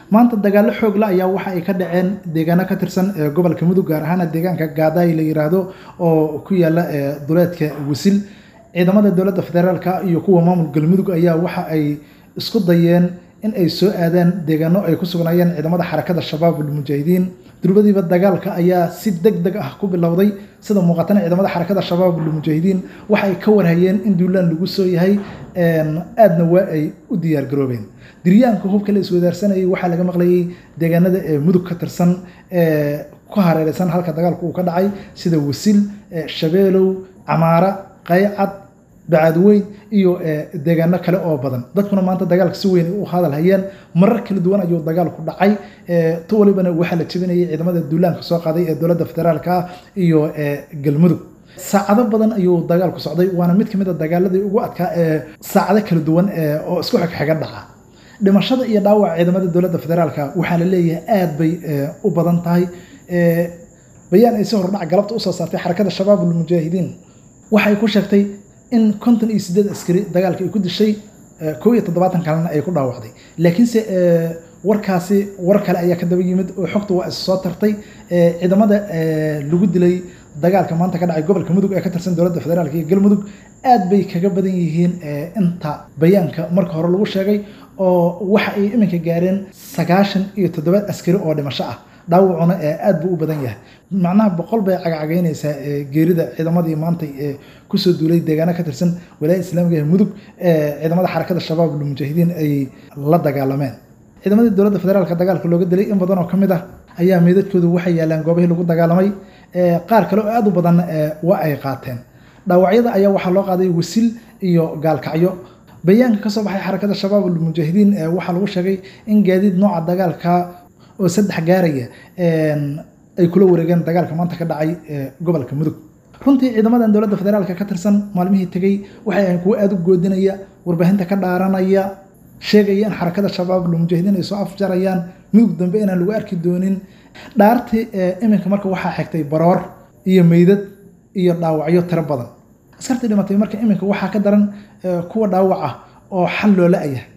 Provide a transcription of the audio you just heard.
maanta dagaallo xoogla ayaa waxa ay ka dhaceen deegaano ka tirsan gobolka mudug gaar ahaan deegaanka gaadaay la yiraahdo oo ku yaala duleedka wasil ciidamada dowladda federaalka iyo kuwa maamul galmudug ayaa waxa ay isku dayeen in ay soo aadaan deegaano ay ku sugnaayeen ciidamada xarakada shabaab ulmujaahidiin durbadiiba dagaalka ayaa si deg deg ah ku bilowday sida muuqatana ciidamada xarakada shabaab ulmujaahidiin waxa ay ka warhayeen in duulaan lagu soo yahay aadna waa ay u diyaargaroobeen diryaanka hubka la iswadaarsanayay waxaa laga maqlayay deegaanada ee mudug ka tirsan ee ku hareereysan halka dagaalku uu ka dhacay sida wasil shabeelow camaara qaycad bacadweyn iyo deegaano kale oo badan dadkuna maanta dagaalka si weyn u hadal hayeen marar kala duwan ayuu dagaalku dhacay to walibana waxaa la jebinayay ciidamada duulaanka soo qaaday ee dowladda federaalka ah iyo galmudug saacado badan ayuu dagaalku socday waana mid kamid a dagaaladii ugu adkaa ee saacado kala duwan oo isku xigxiga dhaca dhimashada iyo dhaawaca ciidamada dowladda federaalka waxaa la leeyahay aad bay u badan tahay bayaan ay si hordhac galabta usoo saartay xarakada shabaab ulmujaahidiin waxay ku sheegtay in konton iyo sideed askari dagaalka ay ku dishay kow iyo toddobaatan kalena ay ku dhaawacday laakiinse warkaasi war kale ayaa ka daba yimid oo xogta waa is soo tartay ciidamada lagu dilay dagaalka maanta ka dhacay gobolka mudug ee ka tirsan dowladda federaalk iyo galmudug aad bay kaga badan yihiin inta bayaanka marka hore lagu sheegay oo waxa ay iminka gaareen sagaashan iyo toddoba askari oo dhimasho ah dhaawacuna aad buu u badan yahay macnaha boqol bay cagacagaynaysaa geerida ciidamadii maantay kusoo duulay deegaano ka tirsan walaaya islaamiga ee mudug ciidamada xarakada shabaab ulmujaahidiin ay la dagaalameen ciidamadii dowladda federaalka dagaalka looga dilay in badan oo ka mid ah ayaa meydadkoodu waxay yaalaan goobihii lagu dagaalamay qaar kale oo aad u badan waa ay qaateen dhaawacyada ayaa waxaa loo qaaday wasil iyo gaalkacyo bayaanka kasoo baxay xarakada shabaab ulmujaahidiin waxaa lagu sheegay in gaadiid nooca dagaalka oo saddex gaaraya ay kula wareegeen dagaalka maanta ka dhacay gobolka mudug runtii ciidamadan dowladda federaalka ka tirsan maalmihii tegey waxay ahayn kuwo aada u goodinaya warbaahinta ka dhaaranaya sheegaya in xarakada shabaab ulmujaahidiin ay soo afjarayaan mudug dambe inaan lagu arki doonin dhaartii iminka marka waxaa xigtay baroor iyo meydad iyo dhaawacyo tiro badan askartii dhimatay marka iminka waxaa ka daran kuwa dhaawac ah oo xal loola ayah